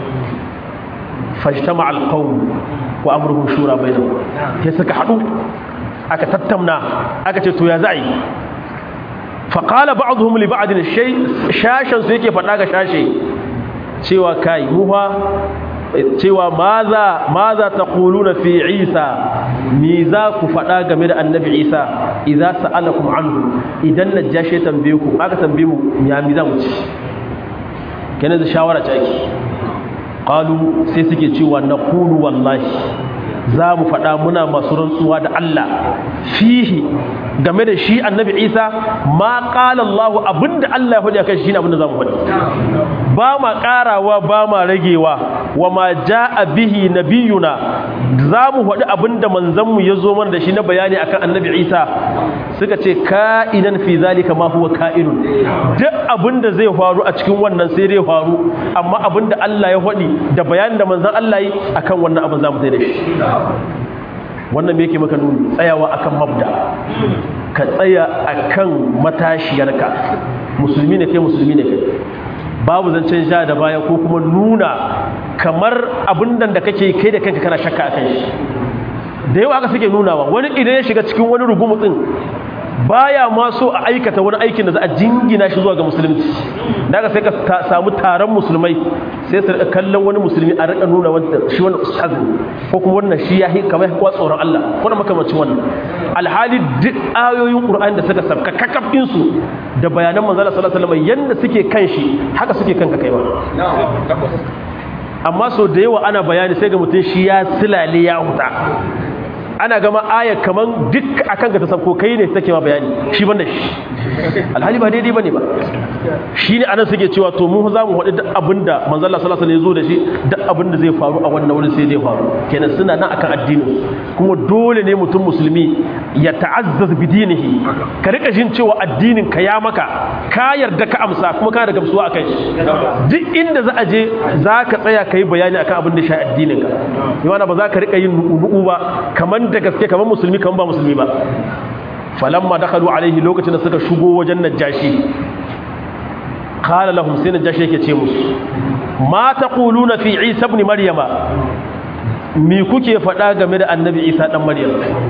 fashtama alqawm wa amruhum shura bainahum sai suka hadu aka tattauna aka ce to ya za a yi faƙala ba'aduhum li ba'adin shay shashan su yake faɗa ga shashe cewa kai muha cewa maza maza taquluna fi Isa ni za ku faɗa game da annabi Isa idza sa'alakum anhu idan najashi tambaye ku aka tambaye mu ya mi za mu ci kenan da shawara ce ake qalu sai suke cewa naqulu wallahi za mu faɗa muna masu rantsuwa da Allah fihi game da shi annabi Isa ma qala Allah abinda Allah ya faɗi akan shi ne abinda za mu faɗi ba ma ƙarawa ba ma ragewa wa ma jaa bihi nabiyuna za mu faɗi abinda manzon mu ya zo mana da shi na bayani akan annabi Isa suka ce ka'inan fi zalika ma huwa ka'inun duk abinda zai faru a cikin wannan sai dai faru amma abinda Allah ya faɗi da bayanin da manzon Allah yi akan wannan abin za mu da shi wannan me yake maka nuni tsayawa akan mabda ka tsaya akan matashiyarka musulmi ne kai musulmi ne kai babu zancen sha da baya ko kuma nuna kamar abin da kake kai da kanka kana shakka akan shi da yawa aka suke nunawa wani idan ya shiga cikin wani rugumutsin baya ma so a aikata wani aikin da za a jingina shi zuwa ga musulunci daga sai ka samu taron musulmai sai su rika kallon wani musulmi a rika nuna wanda shi wani ustaz ko kuma wannan shi ya kamar kuwa tsoron Allah ko da makamacin wannan alhali duk ayoyin Qur'ani da suka sabka kakafin su da bayanan manzo sallallahu alaihi wasallam yanda suke kan shi haka suke kanka kai ba amma so da yawa ana bayani sai ga mutum shi ya silale ya huta ana gama aya kaman duk akan ka ta sabko kai ne take ma bayani shi banda shi alhali ba daidai bane ba shine anan suke cewa to mu za mu faɗi duk abinda manzo Allah sallallahu alaihi wasallam ya zo da shi duk abinda zai faru a wannan wurin sai zai faru kenan suna nan akan addinin kuma dole ne mutum musulmi ya ta'azzaz bi dinihi ka rika jin cewa addinin ka ya maka ka yarda ka amsa kuma ka da gamsuwa akan shi duk inda za a je za ka tsaya ka yi bayani akan abin da shi addinin ka yana ba za ka rika yin nu'u ba kaman da gaske kaman musulmi kaman ba musulmi ba falamma dakhalu alaihi lokacin da suka shigo wajen najashi qala lahum sai najashi yake ce musu ma taquluna fi isa ibn maryama me kuke faɗa game da annabi isa dan maryam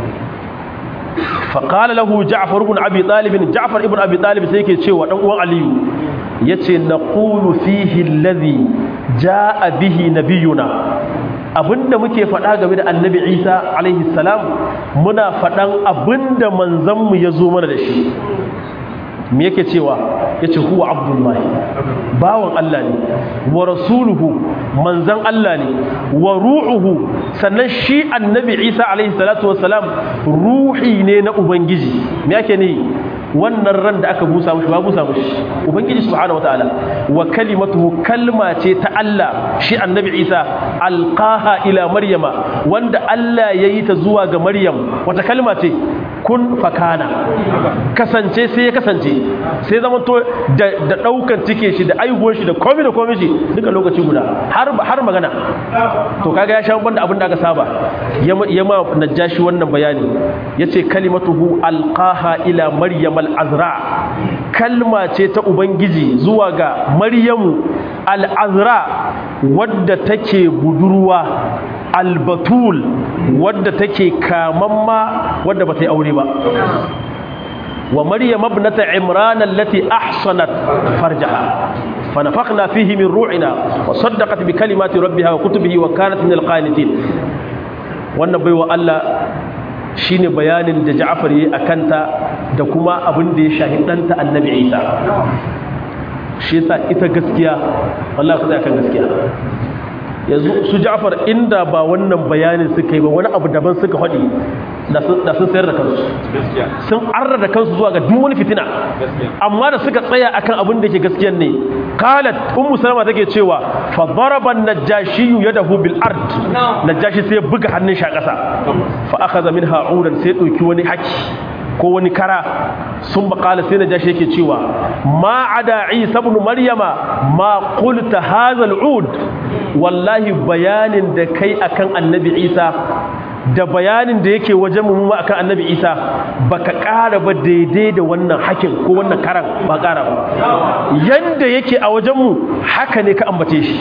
فقال له جعفر بن ابي طالب جعفر ابن ابي طالب sai yake cewa dan uwan aliyu yace naqulu fihi alladhi jaa bihi nabiyuna abinda muke faɗa game da annabi Isa alaihi salam muna faɗan abinda manzon mu yazo mana da shi me yake cewa yace huwa abdullahi bawan Allah ne wa rasuluhu manzan Allah ne wa ru'uhu sannan shi annabi Isa alaihi salatu wassalam ruhi ne na ubangiji me yake ne wannan ran da aka busa mushi ba busa mushi ubangiji subhanahu wataala wa kalimatuhu kalma ce ta Allah shi annabi Isa alqaha ila maryama wanda Allah yayi ta zuwa ga maryam wata kalma ce kun fakana kasance sai ya kasance sai zama to da daukan cike shi da aihuwar shi da komai da komai shi duka lokaci guda har har magana to kaga ya sha banda abin da aka saba ya ma najashi wannan bayani yace kalimatuhu alqaha ila maryam al-azra kalma ce ta ubangiji zuwa ga maryamu al-azra wadda take budurwa albatul wadda take kamamma wadda bata yi aure ba wa maryam ibnata imran allati ahsanat farjaha فنفخنا فيه من روحنا وصدقت بكلمات ربها وكتبه وكانت من القانتين wannan baiwa Allah shine bayanin da Ja'far yayi akanta da kuma abin da ya shahi danta Annabi Isa shi yasa ita gaskiya wallahi ku kan gaskiya yanzu su Ja'far inda ba wannan bayanin suka yi ba wani abu daban suka faɗi da sun sayar da kansu sun arra da kansu zuwa ga duk wani fitina amma da suka tsaya akan abin da ke gaskiyan ne qalat ummu salama take cewa fa daraba an-najashi yadahu bil ard najashi sai buga hannun shi a ƙasa fa akhadha minha udan sai dauki wani haki ko wani kara sun bakala sai na jashi yake cewa ma ada isa ibn maryama ma qulta hadha al-ud wallahi bayanin da kai akan annabi isa da bayanin da yake wajen mu akan annabi isa baka ƙara ba daidai da wannan hakin ko wannan karan ba ƙara ba yanda yake a wajen mu haka ne ka ambace shi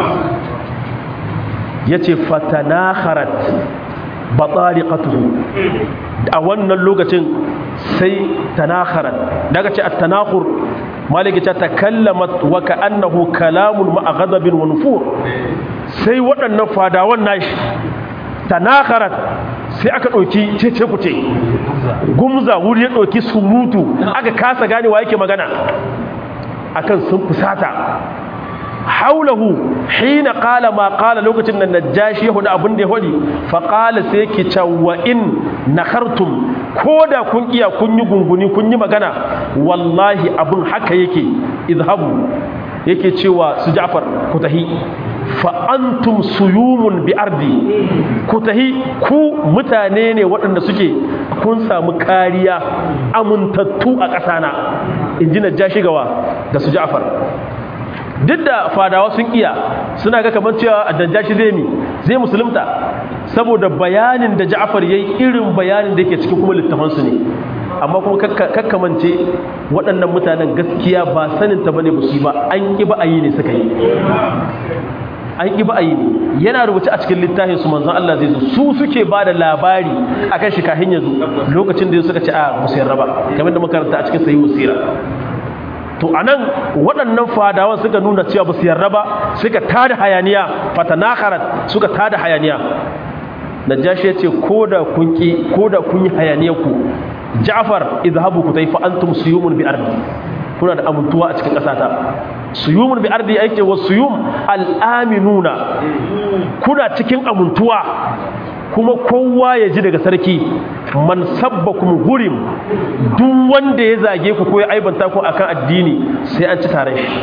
yace fatanakharat batariqatuhu a wannan lokacin sai tanakharat daga ce at-tanakhur maliki ta takallamat wa ka'annahu kalamun ma'a ghadabin wa nufur sai waɗannan fadawan nashi tanakharat sai aka ɗauki cece kuce gumza wuri ya ɗauki surutu aka kasa gane wa yake magana akan sun fusata haulahu hina qala ma qala lokacin da najashi ya hudu abin da ya hudi fa qala sai yake cewa in nakhartum koda kun iya kun yi gunguni kun yi magana wallahi abin haka yake izhabu yake cewa su Ja'far ku tahi fa antum suyumun bi ardi ku tahi ku mutane ne waɗanda suke kun samu kariya amintattu a ƙasana inji najashi gawa da su Ja'far duk da fadawa sun iya suna ga kamar cewa a danjashi zai mi zai musulunta saboda bayanin da ja'afar ya yi irin bayanin da yake cikin kuma littafansu ne amma kuma kakkamance waɗannan mutanen gaskiya ba sanin ta bane ba ba an ƙi ba a yi ne suka yi an ƙi ba a yi ne yana rubuce a cikin littafin su manzan Allah zai zo su suke ba da labari a kan shi kahin yanzu lokacin da suka ce a musayar raba kamar da makaranta a cikin sayi wasira to anan waɗannan fadawan suka nuna cewa ba su yarda ba suka tada hayaniya fatanakarat suka tada hayaniya najashi ya ce ko da kun ki ko da kun yi hayaniyar ku ja'far izhabu ku taifa antum suyumun bi ardi kuna da amintuwa a cikin ƙasata suyumun bi ardi yake wa suyum al-aminuna kuna cikin amintuwa kuma kowa ya ji daga sarki man sabbakum gurim duk wanda ya zage ku ko ya aibanta ku akan addini sai an ci tare shi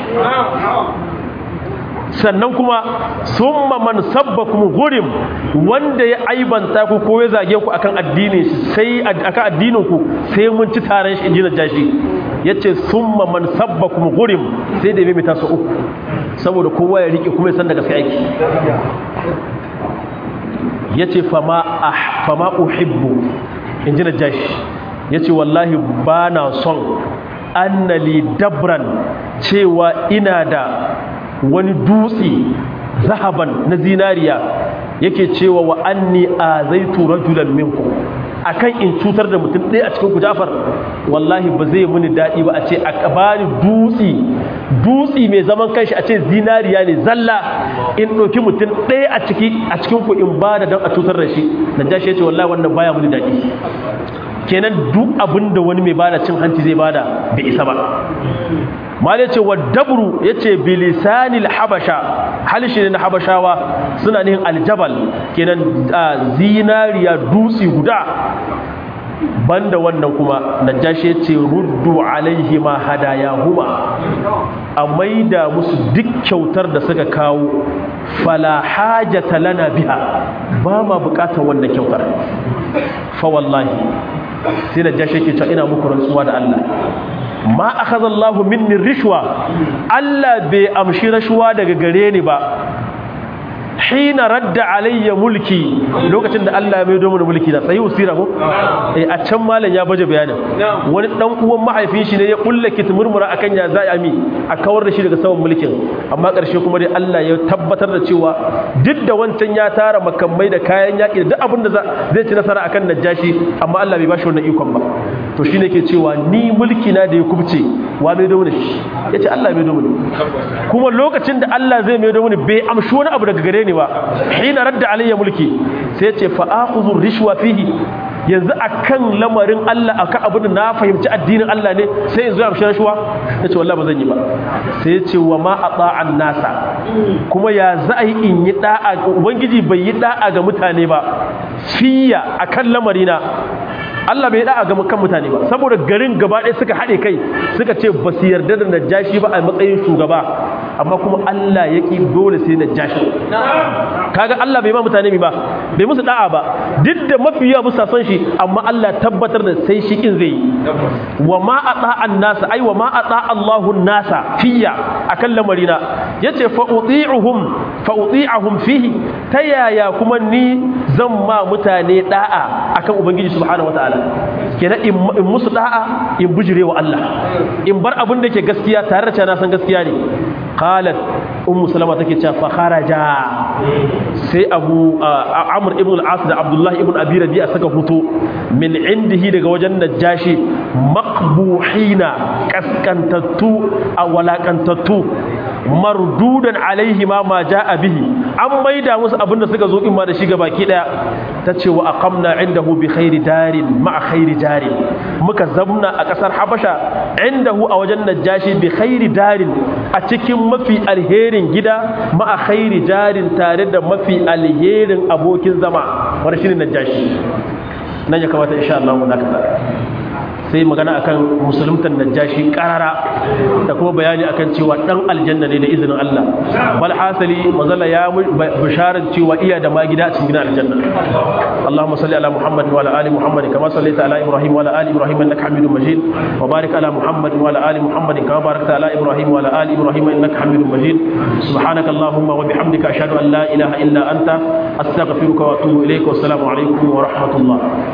sannan kuma summa man sabbakum gurim wanda ya aibanta ku ko ya zage ku akan addini sai akan addinin ku sai mun ci tare shi inji najashi yace summa man sabbakum gurim sai da mai taso uku saboda kowa ya rike kuma ya san da gaske aiki ya ce fama uhibbu in ji najashi ya ce wallahi ba na son annali dabran cewa ina da wani dutse zahaban na zinariya yake cewa wa anni a zai tura julan minku akan in cutar da mutum ɗaya a cikin kujafar wallahi ba zai muni daɗi ba a ce a bani dutse dutse mai zaman kanshi a ce zinariya ne zalla in ɗauki mutum ɗaya a ciki a cikin ku in ba da don a cutar da shi na jashi ya ce wallahi wannan baya muni daɗi kenan duk abin da wani mai bada cin hanci zai bada bai isa ba mal yace wa dabru yace bilisanil habasha halishi ne na habashawa suna nihin aljabal kenan zinariya dutsi guda banda wannan kuma najashi yace ruddu alaihi ma hadayahuma a maida musu duk kyautar da suka kawo fala hajata lana biha ba ma bukatar wannan kyautar fa wallahi sai najashi yake cewa ina muku rantsuwa da Allah ma akhadha Allahu minni rishwa Allah bai amshi rashwa daga gare ni ba hina radda alayya mulki lokacin da Allah ya mai domin mulki da sai usira ko eh a can malam ya baje bayanin wani dan uwan mahaifin shi ne ya kulla kitmurmura akan ya za ami a kawar da shi daga saman mulkin amma karshe kuma dai Allah ya tabbatar da cewa duk da wancan ya tara makamai da kayan yaki da duk abin da zai ci nasara akan najashi amma Allah bai bashi wannan ikon ba to shine ke cewa ni mulki na da ya kubce wa mai domin shi yace Allah mai domin kuma lokacin da Allah zai mai domin bai amshi wani abu daga gare ni ba hina radda alayya mulki sai ce fa akhudhu rishwa fihi yanzu akan lamarin Allah akan abin da na fahimci addinin Allah ne sai yanzu ya amshi rishwa yace wallahi ba zan yi ba sai ya ce wa ma ata'an nasa kuma ya za a yi in yi da'a ubangiji bai yi da'a ga mutane ba fiya akan lamarina Allah bai da'a ga kan mutane ba saboda garin gaba ɗaya suka haɗe kai suka ce ba su yarda da najashi ba a matsayin shugaba amma kuma Allah ya ƙi dole sai najashi kaga Allah bai ma mutane ba bai musu da'a ba duk da mafiya musa son shi amma Allah tabbatar da sai shi kin zai wa ma ata an-nasa ai wa ma ata Allahu nasa fiya akan lamarina yace fa uti'uhum fa uti'ahum fihi ta yaya kuma ni zan ma mutane da'a akan ubangiji subhanahu wataala kenan in musu da'a in bujire wa Allah in bar abin da ke gaskiya tare da cewa na san gaskiya ne qalat ummu salama take cewa fa kharaja sai abu amr ibn al-as da abdullah ibn abi rabi'a saka fito min indihi daga wajen najashi maqbuhina kaskantattu a walakantattu mardudan alaihi ma ma ja'a bihi an maida musu abinda suka zo in ma da shi baki daya tace wa aqamna indahu bi khairi darin ma khairi jarin muka zamna a kasar habasha indahu a wajen najashi bi khairi darin a cikin mafi alherin gida ma khairi jarin tare da mafi alherin abokin zama wanda shine najashi nan ya kamata insha Allah mu dakata sai magana akan musuluntan najashi karara da kuma bayani akan cewa dan aljanna ne da izinin Allah bal hasali mazalla ya bisharar cewa iya da ma gida a cikin gidan aljanna Allahumma salli ala Muhammad wa ala ali Muhammad kama sallaita ala Ibrahim wa ala ali Ibrahim innaka Hamidum Majid wa barik ala Muhammad wa ala ali Muhammad kama barakta ala Ibrahim wa ala ali Ibrahim innaka Hamidum Majid subhanaka Allahumma wa bihamdika ashhadu an la ilaha illa anta astaghfiruka wa atubu ilayka wa assalamu alaikum wa rahmatullah